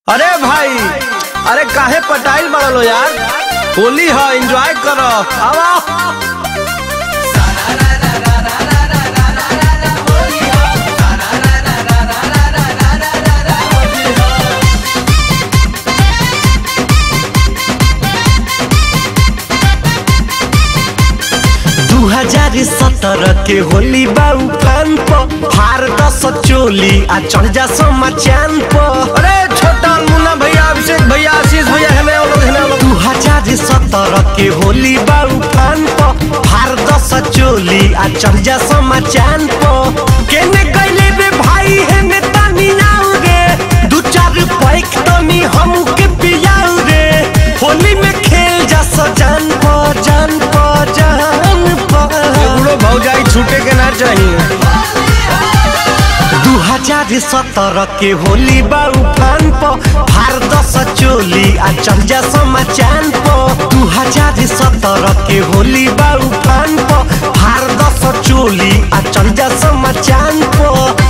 अरे भाई अरे काहे पटाइल बड़ा लो यार होली है एंजॉय करो आवा दू हजार सत्रह के होली बाऊ फान प हार दस चोली आ चढ़ जा समा चांद प अरे छोटा मुन्ना भैया अभिषेक भैया आशीष भैया है मैं लोग है ना लोग दू हजार सत्रह के होली बाऊ फान प हार दस चोली आ चढ़ जा समा चांद प केने गइले रे भाई है ने तानी नाउ रे दू चार पैक तनी हमू के पियाऊ रे होली में खेल जा सजान प जान प जान प बुढ़ो भौजाई छूटे के ना चाहिए दू हजार सत्रह के होली बाऊ फान प फार दस चोली आ चल जा समा चांद प दू हजार सत्रह के होली बाऊ फान प फार दस चोली आ चल जा समा चांद प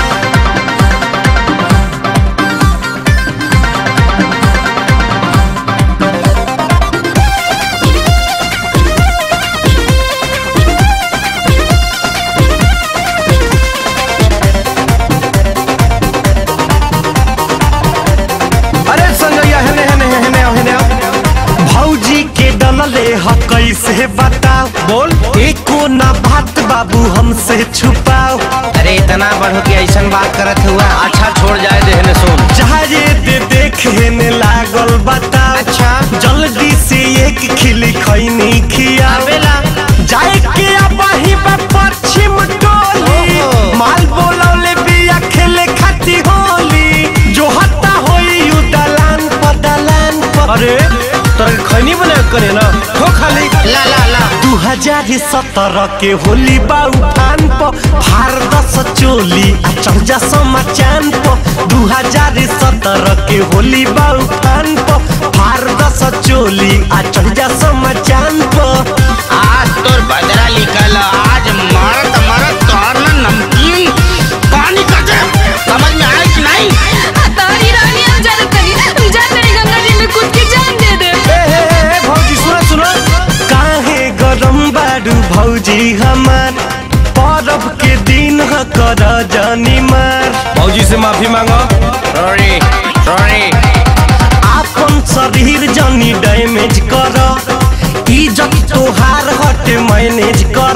अरे संगैया है ने है ने है ने है ने भौजी के डलले ह कैसे बताओ बोल एको ना बात बाबू हमसे छुपाओ अरे इतना बढ़ो कि ऐसा बात करत हुआ अच्छा छोड़ जाए देहने सुन चाहे दे देखे ने लागल बताओ अच्छा। जल्दी से एक खिली खैनी खियावेला जाए के अबही बा पश्चिम टोली ओहो। माल बोलौले बिया खेले खाती होली जो हत्ता होई यू दलान पर दलान पर अरे तोरा खैनी बना के करे ना हो खाली ला ला ला दू हजार सत्रह के होली बाऊ फान प फार दस चोली आ चढ़ जा समा चांद प दू हजार सत्रह के होली बाऊ फान प फार दस चोली आ चढ़ जा समा चांद प आज तोर बदला निकल आज मरत मरत तोर ना नमकीन पानी कर दे समझ में आए कि नहीं तारी रानी हम जा तनी जा तनी गंगा जी में कूद के जान दे दे ए हे हे हे भौजी सुनो सुनो काहे गरम बाडू भौजी हमार परब के दिन ह कर जानी मार भौजी से माफी मांगो सॉरी सॉरी आपन शरीर जनी डैमेज कर इज्जत तोहार हटे मैनेज कर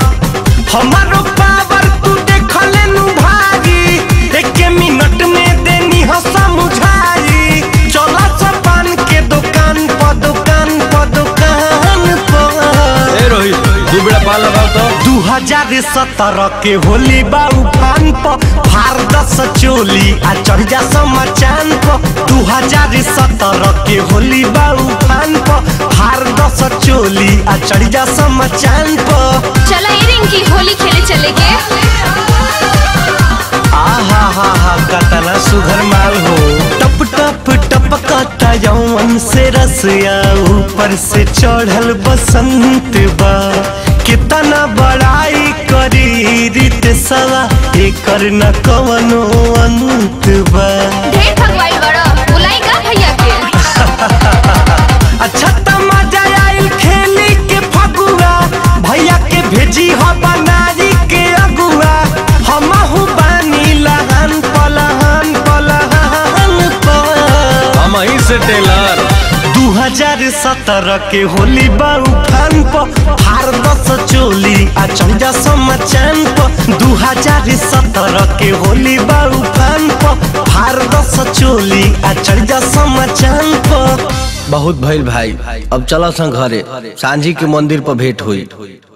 हमारो पावर तू देखले नु भारी एक मिनट में देनी ह समझाई चला सब पान के दुकान पर दुकान पर दुकान पर ए रोहित दू बेड़ा पान लगाओ तो दू हजार सत्रह के होली बाऊ फान प फार दस चोली आ चढ़ जा समा चांद प दू हजार सत्रह के होली बाऊ फान प फार दस चोली आ चढ़ जा समा चांद प चला ये रिंकी होली खेले चले के आहा हा हा कतना सुघर माल हो टप टप टपकता यौवन से रसिया ऊपर से चढ़ल बसंत बा कितना बड़ाई करी रीत सवा एकर न कवनो अंत बा ढेर भगवाई बड़ा बुलाई का भैया के अच्छा त मजा आइल खेली के फगुआ भैया के भेजी ह बनारी के अगुआ हमहु बानी लहन पलहन पलहन पर हम ही से टेलर दू हजार सत्रह के होली बाऊ फान प फार दस चोली आ चौजा समा चांद प दू हजार सत्रह के होली बाऊ फान प फार दस चोली आ चौजा समा चांद प बहुत भइल भाई अब चलो सन घरे सांझी के मंदिर पर भेंट हुई